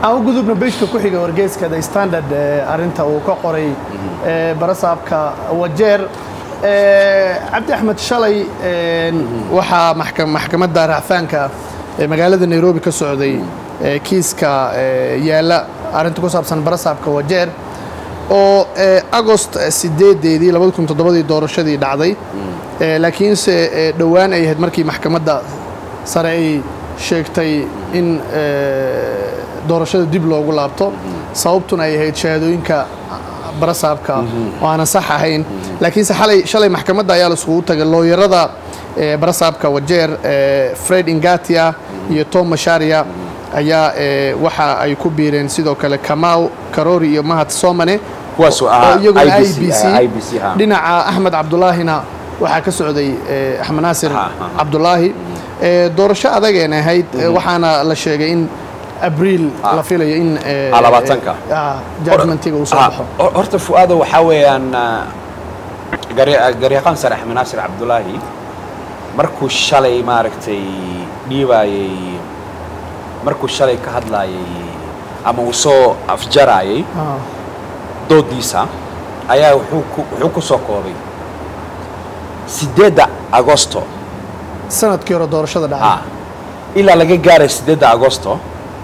aan u gudubno bejka ku xiga wargeyska the standard arinta uu ka qoray barasaabka wajeer cabdi axmed shalay waxaa maxkamadda racfaanka magaalada nairobi ka socday kiiska yaalla arrinta ku saabsan barasaabka wajeer oo agost sideedeedii labada kun toddobadii doorashadii dhacday laakiinse dhowaan ay ahayd markii maxkamadda sare ay sheegtay in doorashada dib loogu laabto sababtuna ay ahayd shahaadooyinka barasaabka oo aanan sax ahayn laakiinse xalay shalay maxkamadda ayaa la iskugu tagay looyarada barasaabka wajeer fred ingatia iyo tom masharia ayaa waxa ay ku biireen sidoo kale kamaw karori iyo mahad somane iyaguna i b c dhinaca axmed cabdulaahina waxaa ka socday axmed naasir cabdulaahi doorasho adageen ahayd waxaana la sheegay in abriil la filayo in judgmentiga uu soo baxo horta fu'aado waxaa weeyaan garyaqaan sare axmed naasir cabdulaahi markuu shalay maaragtay dhiibaayey markuu shalay ka hadlaayay ama uu soo afjaraayay doodiisa ayaa wuxuu ku soo koobay sideedda agosto sanadkii hore doorashada dhacay ilaa laga gaaray sideedda agosto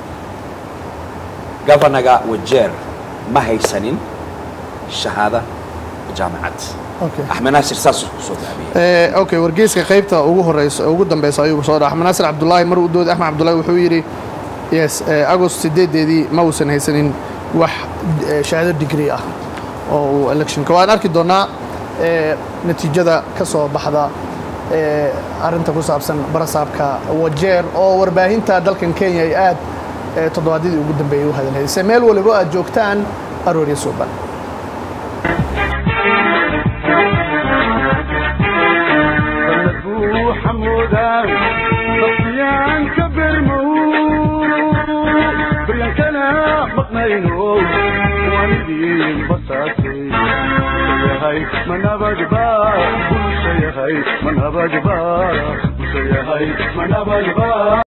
governaga wajeer ma haysanin shahaada jaamacad axmed naasir saasuu kusoo gaabiyey okay wargeyska qaybta ugu horeysa ugu dambeysa ayuu soo dhaa axmed naasir cabdulaahi mar uu dooday axmed cabdulaahi wuxuu yidhi yes agost sideedeedii ma uusan haysanin wax shahaado digri ah oo uu electionka waan arki doonaa natiijada ka soo baxda arrinta ku saabsan barasaabka wajeer oo warbaahinta dalkan kenya ay aad toddobaadyadii ugu dambeeyay u hadalhaysay meel waliba aad joogtaan aroorya suuban manabadba bulsha yahay manabadba bulsha yahay manabadba